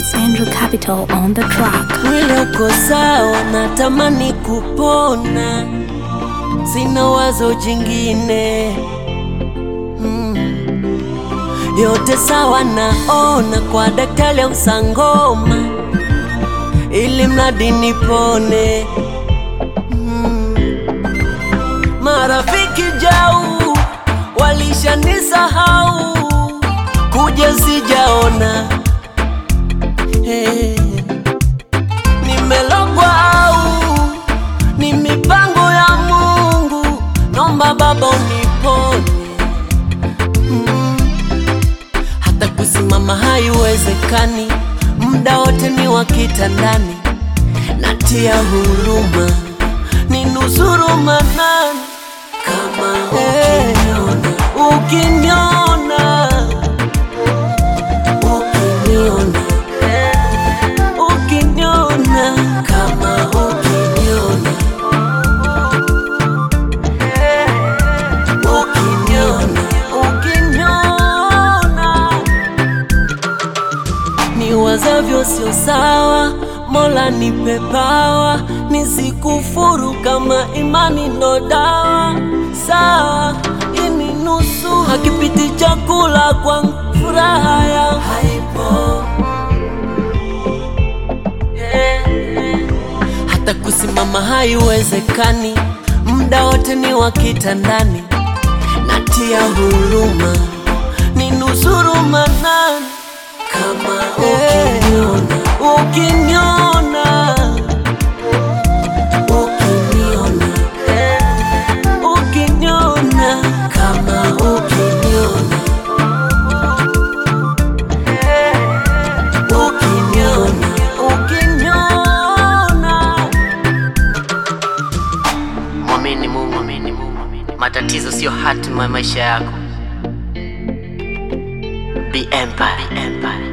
It's Andrew Capital on the track. Mwili uko sawa, natamani kupona, sina wazo jingine mm. Yote sawa, naona kwa daktari au sangoma, ili mradi nipone mm. Marafiki jau walishanisahau, kuja sijaona hey. Nimelogwa au ni mipango ya Mungu? Nomba Baba uniponye mm. Hata kusimama haiwezekani, muda wote ni wa kitandani, natia huruma, ni nusuru manani kama ukiniona, ukiniona, ukiniona ukiniona kama ukiniona ukiniona ukiniona ni wazavyo sio sawa mola nipe pawa nisikufuru kama imani ndo dawa sawa ini nusu hakipiti chakula kwangu furaha ya haipo hata kusimama haiwezekani, muda wote ni wa kitandani, natia huruma, ni nusuru manani kama ukiniona, ukiniona, ukiniona, ukiniona kama ukiniona ukiniona, ukiniona Mwamini Mungu, mwamini Mungu. Matatizo sio hatima ya maisha yako. Be Empire. Be Empire.